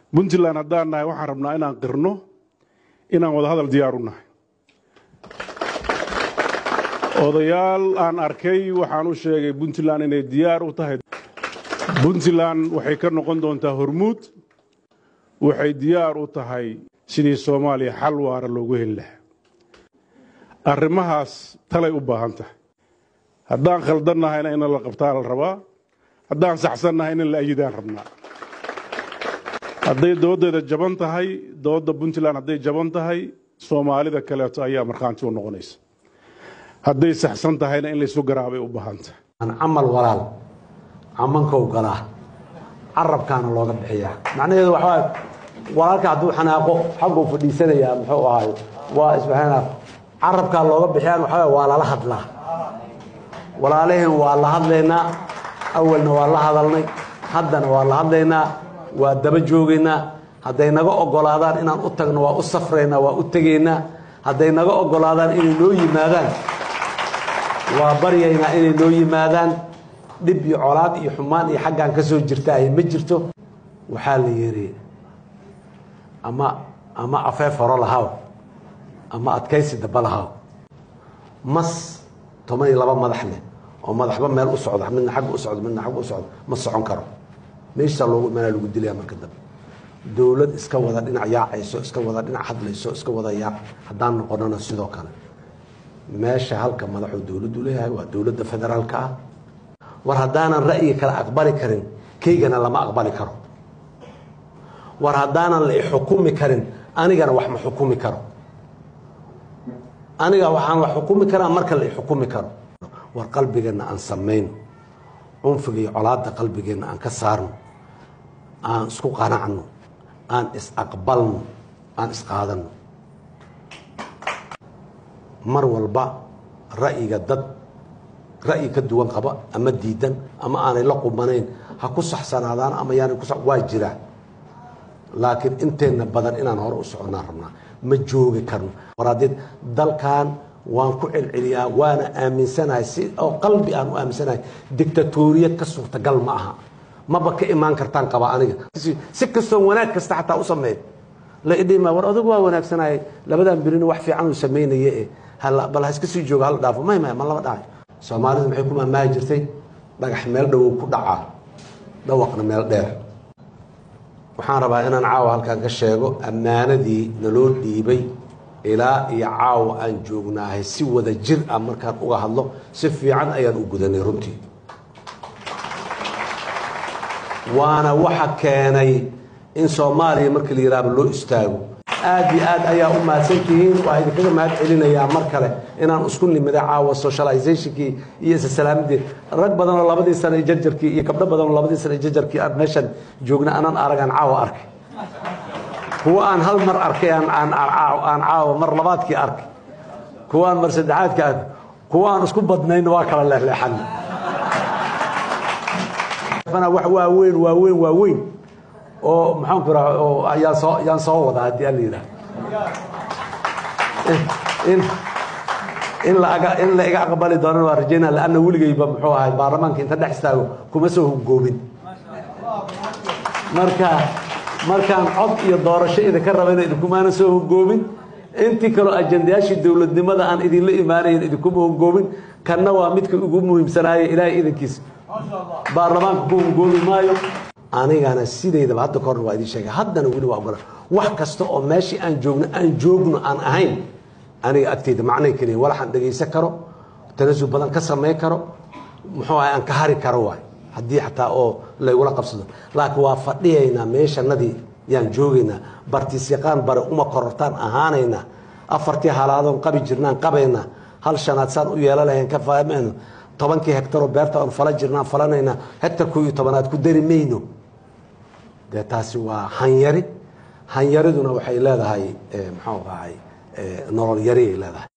puntland haddaan nahay waxaan rabnaa inaan qirno inaan wadahadal diyaar u nahay odayaal aan arkay waxaan u sheegay puntland inay diyaar u tahay puntland waxay ka noqon doontaa hormuud waxay diyaar u tahay sidii soomaaliya xal waara loogu heli lahaa arrimahaas talay u baahan tahay haddaan khaldannahayna in la qabtaa la rabaa haddaan saxsannahay in la ayidaan rabnaa hadday dooddeeda jaban tahay doodda puntland hadday jaban tahay soomaalida kaleeto ayaa markhaanti u noqonaysa hadday saxsan tahayna in laysu garaabay u baahan tahay camal walaal camankow galaa carabkaana looga bixiyaa macnaheedu waxaa walaalka hadduu xanaaqo xagguu fadhiisanayaa muxuu ahaay waa isbaxana carabkaa looga bixiyaan waxaa waa lala hadlaa walaalaheen waa la hadlaynaa awalna waa la hadalnay haddana waa la hadlaynaa waa daba joogaynaa hadday naga ogolaadaan inaan u tagno waa u safraynaa waa u tegaynaa hadday naga ogolaadaan inay noo yimaadaan waa baryaynaa inay noo yimaadaan dhib iyo colaad iyo xumaan iyo xaggaan ka soo jirta ay ma jirto waxaa la yidhi ama ama afeef horo lahaw ama adkaysi daba lahaw mas toban iyo laba madax leh oo madaxba meel u socda midna xagga u socdo midna xagga u socdo ma socon karo meeshaa loogu imaanaa lagu dilaya marka dambe dowlad iska wada dhinac yaacayso iska wada dhinac hadlayso iska wada yaac haddaan noqonana sidoo kale meesha halka madaxuu dowladdu leeyahay waa dowladda federaalka ah war haddaanan ra'yi kale aqbali karin kaygana lama aqbali karo war haddaanan la ixukumi karin anigana wax ma xukumi karo aniga waxaan wax xukumi karaa marka la ixukumi karo war qalbigeenna aan samayno cunfiga iyo colaadda qalbigeenna aan ka saarno aan isku qanacno aan is-aqbalno aan isqaadanno mar walba ra'yiga dad ra'yi ka duwan qaba ama diidan ama aanay la qubanayn ha ku saxsanaadaan ama yaanay ku waa jiraa laakiin inteenna badan inaan hore u soconnaan rabnaa ma joogi karno waraadeed dalkan waan ku celceliyaa waana aaminsanahay si oo qalbi aan u aaminsanahay dictatoriyad ka suurtagal ma aha maba ka imaan kartaan qaba aniga si kastoo wanaag kasta xataa u sameey la idhima war adugu waa wanaagsanayay labadan birina wax fiican uu samaynaye e bal ha iska sii joogo hala dhaafo may may ma laba dhahay soomaalidu maxay ku maamaahi jirtay dhagax meel dhowow ku dhacaa dhawaqna meel dheer waxaan rabaa inaan caawa halkan ka sheego ammaanadii naloo dhiibay ilaa iyo caawa aan joognaahay si wada jir ah markaan uga hadlo si fiican ayaan u gudanay runtii waana waxa keenay in soomaaliya markii la yidhaahdo loo istaago aad iyo aad ayaa u mahadsan tihiin waa idinkaga mahad celinayaa mar kale inaan isku nimida caawa socializationkii iyo isasalaamadeed rag badanoo labadii sana iyo jarjarkii iyo gabdho badanoo labadii sana iyo jarjarkii aan meeshan joogna anaan aragaan caawa arkay kuwa aan hal mar arkay aan caawa mar labaadkii arkay kuwa aan mar saddexaadkii arkay kuwa aan isku badnayn waa kala leexleexan wax waaweyn waaweyn waaweyn oo maxaanku raa oo ayaan soo ayaan soo wadaa haddii aan la yidhaha in in la in la iga aqbali doonana waa rajaynaa laanna weligayba muxuu ahay baarlamaanka inta dhex istaago kuma soo hogoomin marka markaan cod iyo doorasho idinka rabayna idinkumaana soo hogoomin intii kaloo ajandayaashii dowladnimada aan idinla imaanayn idinkuma hogoomin kanna waa midka ugu muhiimsanaaye ilaahay idankiisa baarlamaanka ku hogoomi maayo anigana sidaydaba hadda kahorna waa idin sheegay haddana weli waa ogola wax kasta oo meeshii aan joogno aan joogno aan ahayn aniga agteyda macnay keliya walaxaan dhegaysan karo tanasul badan ka samayn karo muxuu ahay aan ka hari karo waay haddii xataa oo laygula qabsado laakiin waa fadhiyaynaa meeshanadii yaan joogaynaa bartiis yaqaan bare uma korortaan ahaanaynaa afartii halaadoon qabi jirnaan qabaynaa hal shanaad saan u yeela lahayn ka fahmayno tobankii hektaroo beerta aan fala jirnaan falanaynaa hektar koo iyo tobanaad ku dari mayno dee taasi waa hanyari hanyariduna waxay leedahay muxuu ahay nolol yari ay leedahay